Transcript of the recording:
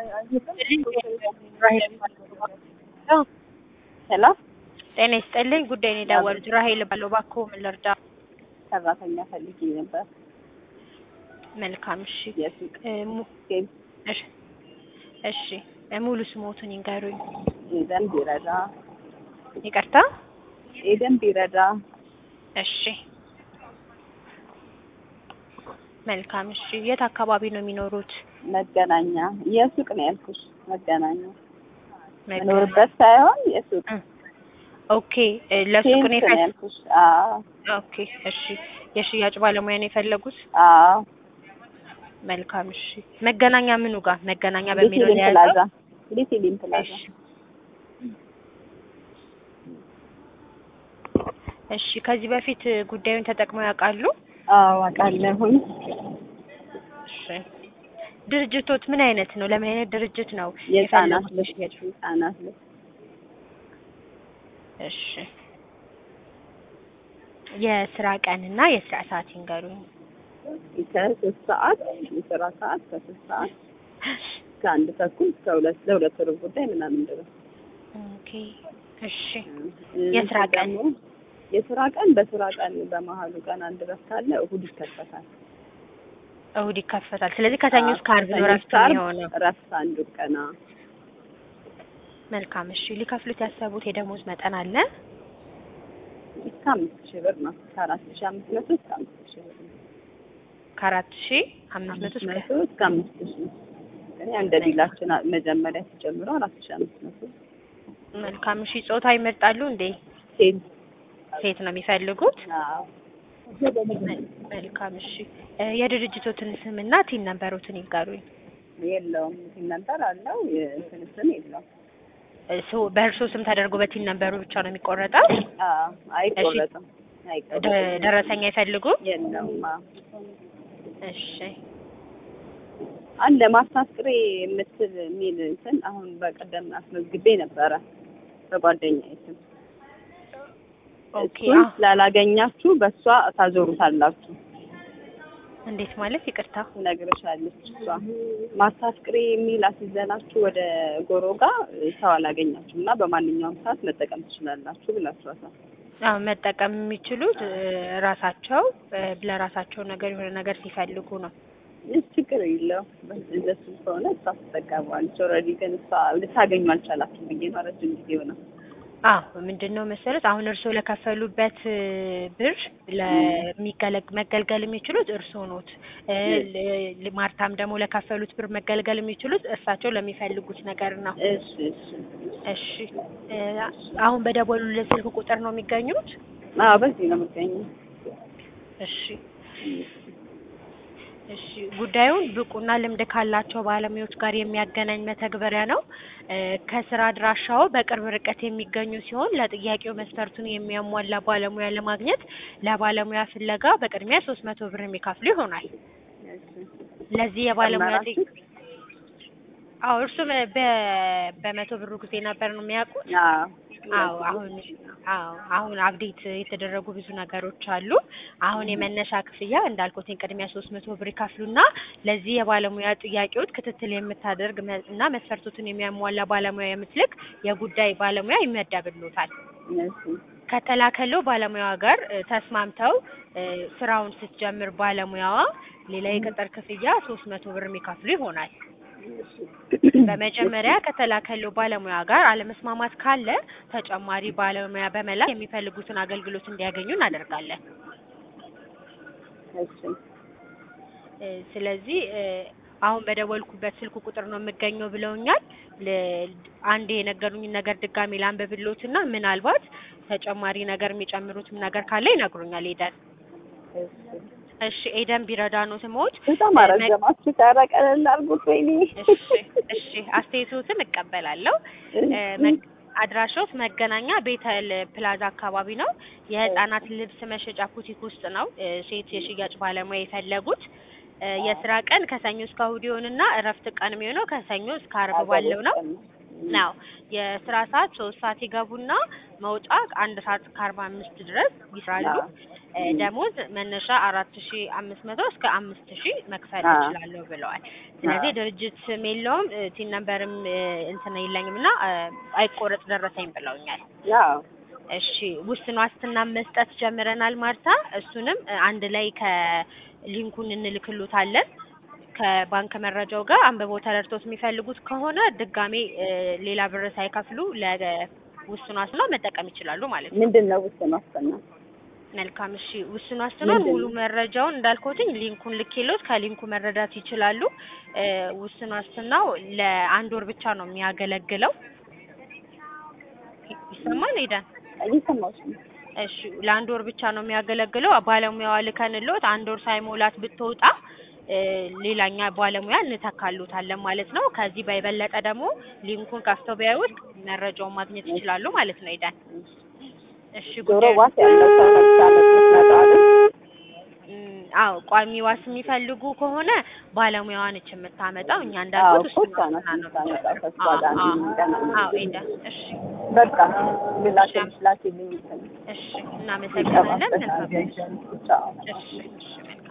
ሄሎ ጤና ይስጥልኝ። ጉዳይ ነው የደወሉት። ራሄል ባለው እባክዎ ምን ልርዳ? ሰራተኛ ፈልጌ ነበር። መልካም እሺ። የሱቅ እ mu- ሴል እሺ እሺ እ ሙሉ ስሞቱን ይንገሩኝ። ኤደን ቢረዳ ይቅርታ። ኤደን ቢረዳ እሺ መልካም እሺ። የት አካባቢ ነው የሚኖሩት? መገናኛ የሱቅ ነው ያልኩሽ። መገናኛ መገናኛ። መኖርበት ሳይሆን የሱቅ እ ኦኬ እ ለሱቅ ሴልስ ነው ነው የፈ- ያልኩሽ። አዎ ኦኬ እሺ። የሽያጭ ባለሙያ ነው የፈለጉት? አዎ መልካም እሺ። መገናኛ ምኑ ጋር? መገናኛ በሚለው ሊቲሊም ላይ ፕላዛ ሊቲሊም ፕላዛ እሺ እሺ። ከዚህ በፊት ጉዳዩን ተጠቅመው ያውቃሉ? አዎ አውቃለሁኝ። እሺ። ድርጅቶት ምን አይነት ነው? ለምን አይነት ድርጅት ነው የህፃናት የፈለጉት ልብስ ሽያጭ? ህፃናት ልብስ እሺ። የስራ ቀንና የስራ ሰዓት ይንገሩኝ። ከሶስት ሰዓት የስራ ሰዓት ከሶስት ሰዓት እስከ አንድ ተኩል እስከ ሁለት ለሁለት ሩብ ጉዳይ ምናምን ድረስ ኦኬ እሺ። እ የስራ ቀን? ደግሞ የስራ ቀን በስራ ቀን በመሀሉ ቀን አንድ እረፍት አለ። እሁድ ይከፈታል። እሁድ ይከፈታል። ስለዚህ ከሰኞ እስከ ዓርብ ነው ከሰኞ እረፍት እስከ ዓርብ የሚሆነው። እረፍት አንዱ ቀና መልካም እሺ። ሊከፍሉት ያሰቡት የደሞዝ መጠን አለ? እስከ አምስት ሺህ ብር ነው። ከአራት ሺህ አምስት መቶ እስከ አምስት ሺህ ብር ነው። ከአራት ሺህ አምስት መቶ አምስት እስከ መቶ እስከ አምስት ሺህ እኔ እንደ ዲላችን አ- መጀመሪያ ሲጀምረው አራት ሺህ አምስት መቶ መልካም እሺ። ጾታ ይመርጣሉ እንዴ? ሴት ሴት ነው የሚፈልጉት? አዎ መል- መልካም እሺ። እ የድርጅቶትን ስምና ቲን ነንበሮትን ይጋሩኝ። የለውም ሲል ነበር አለው የእንትን ስም የለውም። እሱ በእርሶ ስም ተደርጎ በቲን ነንበሩ ብቻ ነው የሚቆረጠው? አዎ አይቆረጥም ደ- አይቆረጥም። ደረሰኛ አይፈልጉ? የለውም አዎ። እሺ አለ ማስታስቅሬ የምትል የሚል እንትን አሁን በቀደም አስመዝግቤ ነበረ በጓደኛዬ ስም። ኦኬ። እሱን አ- ስላላገኛችሁ በእሷ ታዞሩታላችሁ እንዴት ማለት ይቅርታ? ትነግርሻለች እሷ። ማስታስቅሬ የሚል አስይዘናችሁ ወደ ጎሮ ጋር ሰው አላገኛችሁም እና በማንኛውም ሰዓት መጠቀም ትችላላችሁ ብላችኋታል። አዎ መጠቀም የሚችሉት እ ራሳቸው እ ለራሳቸው ነገር የሆነ ነገር ሲፈልጉ ነው። ይህ ችግር የለው እንደሱ ከሆነ እሷ ትጠቀመዋለች። ኦልሬዲ ግን እሷ ልታገኙ አልቻላችሁም ብዬ ነው ረጅም ጊዜ ሆነ። አዎ ምንድን ነው መሰረት አሁን እርስዎ ለከፈሉበት እ ብር ለሚገለግ መገልገል የሚችሉት እርስዎ ኖት። እ ል- ማርታም ደግሞ ለከፈሉት ብር መገልገል የሚችሉት እርሳቸው ለሚፈልጉት ነገር ነው። እሺ እሺ እሺ እ አሁን በደወሉለት ስልክ ቁጥር ነው የሚገኙት? አዎ በዚህ ነው የምገኘው። እሺ እሺ ጉዳዩን ብቁና ልምድ ካላቸው ባለሙያዎች ጋር የሚያገናኝ መተግበሪያ ነው። እ ከስራ አድራሻው በቅርብ ርቀት የሚገኙ ሲሆን ለጥያቄው መስፈርቱን የሚያሟላ ባለሙያ ለማግኘት ለባለሙያ ፍለጋ በቅድሚያ ሶስት መቶ ብር የሚከፍሉ ይሆናል። እሺ ለዚህ የባለሙያ ጥያቄ ጨመራችሁ? አዎ እርሱ በ- በ- በመቶ ብሩ ጊዜ ነበር ነው የሚያውቁት? አዎ አዎ አሁን አዎ አሁን አፕዴት የተደረጉ ብዙ ነገሮች አሉ። አሁን የመነሻ ክፍያ እንዳልኩት ቅድሚያ ሶስት መቶ ብር ይከፍሉና ለዚህ የባለሙያ ጥያቄዎች ክትትል የምታደርግ መ- እና መስፈርቶትን የሚያሟላ ባለሙያ የምትልክ የጉዳይ ባለሙያ ይመደብሎታል። እሺ ከተላከለው ባለሙያዋ ጋር እ ተስማምተው እ ስራውን ስትጀምር ባለሙያዋ ሌላ የቅጥር ክፍያ ሶስት መቶ ብር የሚከፍሉ ይሆናል። በመጀመሪያ ከተላከለው ባለሙያ ጋር አለመስማማት ካለ ተጨማሪ ባለሙያ በመላክ የሚፈልጉትን አገልግሎት እንዲያገኙ እናደርጋለን። እሺ እ ስለዚህ እ አሁን በደወልኩበት ስልክ ቁጥር ነው የምገኘው ብለውኛል። ል- አንዴ የነገሩኝን ነገር ድጋሚ ላንብብሎትና ምናልባት ተጨማሪ ነገር የሚጨምሩትም ነገር ካለ ይነግሩኛል። ኤደን እሺ እሺ፣ ኤደን ቢረዳ ነው ስሞት። በጣም አረዘማችሁ። ኧረ ቀለል አድርጉት ወይኔ። እሺ እሺ፣ አስተያየቶትን እቀበላለሁ። እ መ- አድራሾት መገናኛ ቤተል ፕላዛ አካባቢ ነው። የህፃናት ልብስ መሸጫ ቡቲክ ውስጥ ነው እ ሴት የሽያጭ ባለሙያ የፈለጉት። እ የስራ ቀን ከሰኞ እስከ እሑድ ይሆንና እረፍት ቀን የሚሆነው ከሰኞ እስከ ዓርብ ባለው ነው። ነው የስራ ሰዓት ሶስት ሰዓት ይገቡና መውጫ አንድ ሰዓት ከአርባ አምስት ድረስ ይስራሉ። አዎ። እ ደሞዝ መነሻ አራት ሺ አምስት መቶ እስከ አምስት ሺ መክፈል አዎ። እችላለሁ ብለዋል። ስለዚህ አዎ። ድርጅት ስም የለውም እ ቲን ነምበርም እ እንትን የለኝም እና እ አይቆረጥ ደረሰኝ ብለውኛል። ያው እሺ ውስን ዋስትና መስጠት ጀምረናል ማርታ። እሱንም እ አንድ ላይ ከሊንኩን እንልክሎታለን ከባንክ መረጃው ጋር አንብበው ተረድቶት የሚፈልጉት ከሆነ ድጋሜ እ ሌላ ብር ሳይከፍሉ ለውስን ዋስትና መጠቀም ይችላሉ ማለት ነው። ምንድን ነው ውስን ዋስትና? መልካም እሺ። ውስን ዋስትናውን ምንድን ሙሉ ነው? መረጃውን እንዳልኩትኝ ሊንኩን ልኬሎት ከሊንኩ መረዳት ይችላሉ። እ ውስን ዋስትናው ለአንድ ወር ብቻ ነው የሚያገለግለው። ይ- ይሰማል ሄደን እየሰማሁሽ ነው። እሺ ለአንድ ወር ብቻ ነው የሚያገለግለው። ባለሙያዋ ልከንሎት አንድ ወር ሳይሞላት ብትወጣ እ ሌላኛ ባለሙያ እንተካሉታለን ማለት ነው። ከዚህ በበለጠ ደግሞ ሊንኩን ከፍተው ቢያዩት መረጃውን ማግኘት ይችላሉ ማለት ነው። ሄደን እሺ ዶሮ ጉዳዩ ዋስ ያለው ሰው ለምሳሌ ምትመጣ አይደል? እም፣ አዎ ቋሚ ዋስ የሚፈልጉ ከሆነ ባለሙያዋ ነች የምታመጣው። እኛ አዎ እንዳልኩት እኮ እሱን እሷ ናት ዋስትና ነው የምታመጣው ከእሷ አዎ ጋር ነው አዎ የምንገናኘው። አዎ ኤደን እሺ በቃ ላኪልኝ ላኪልኝ ይሰኛል እሺ እናመሰግናለን። መልካም ቻው እሺ እሺ መልካም